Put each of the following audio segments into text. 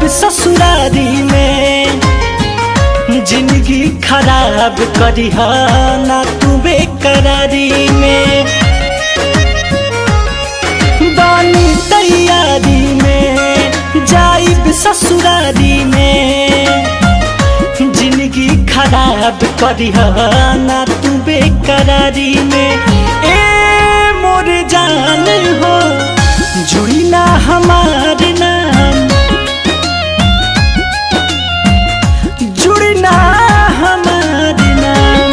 ससुरारी में जिंदगी खराब करी ना तू बेकरारी में बानी तैयारी में जाइब ससुरारी में जिंदगी खराब करी ना तू बेकरारी में ए मोर जान हो जुड़ी ना हमार नाम जुड़ी ना हमार नाम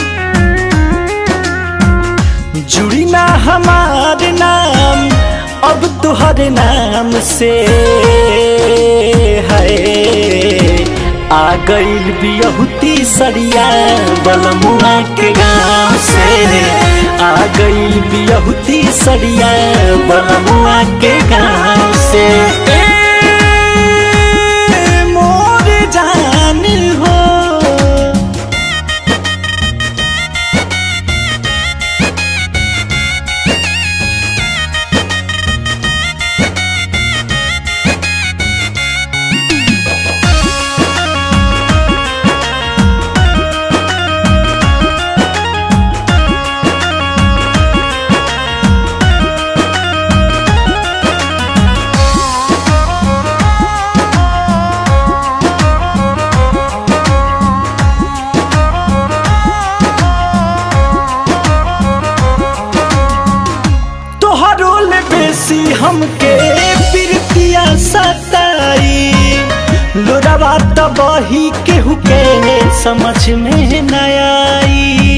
जुड़ी ना हमार नाम अब तुहर नाम से है आ गईल बियहुती सरिया बलमुआ के गाँव से आ गईल बियहुती सरिया बलमुआ के गाँव से ए, मोर जान हो तोहरो ले बेसी हमके प्रीतिया सताई लोरावा त बही केहू के समझ में न आई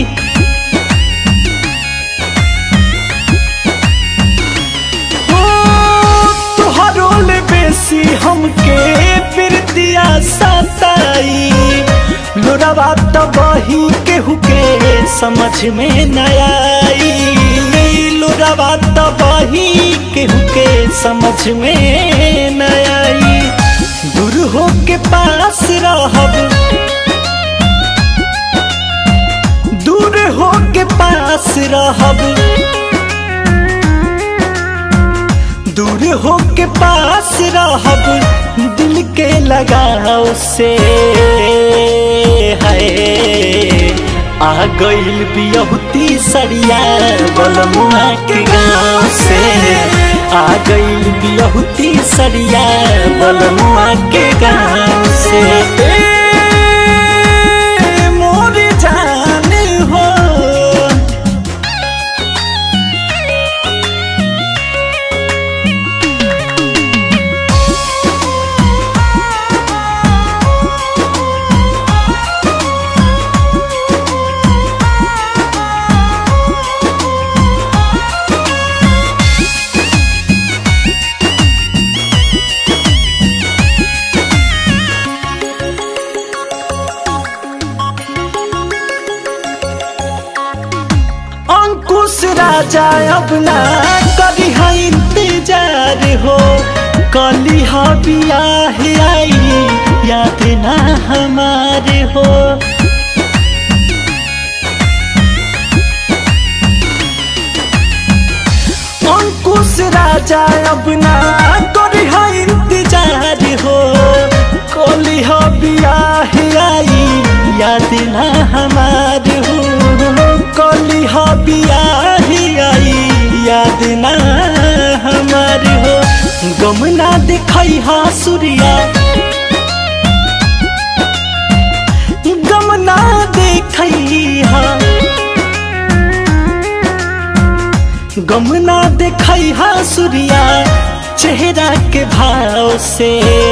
ओ, तोहरो ले बेसी हमके प्रीतिया सताई लोरावा त बही केहू के समझ में न आई लोरावा त बही केहू के समझ में न आई दूर हो के पास रहब दूर हो के पास रहब दूर हो के पास रहब दिल के लगाव से है आ गईल बियहुती सरिया बलमुआ के गाँव से आ गईल बियहुती सरिया बलमुआ के गाँव से ए, मोर जान हो अंकुश राजा अब ना करी है इंतजार हो कली हा बियाह आई याद ना हमारे हो अंकुश राजा अब ना करी है इंतजार हो कली हा बियाह आई याद ना हमारे हो कली हा बियाह आई याद ना हमारे हो गम ना दिखाई हा सूर्या गम ना देखई हा गम ना देखई हा सूर्या चेहरा के भाव से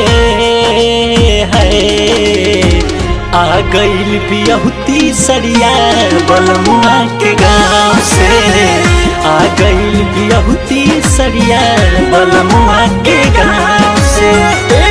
है आ गईल बियहुती सरिया बलमुआ के गाँव से आ गईल बियहुती सरिया बलमुआ के गाँव से ए,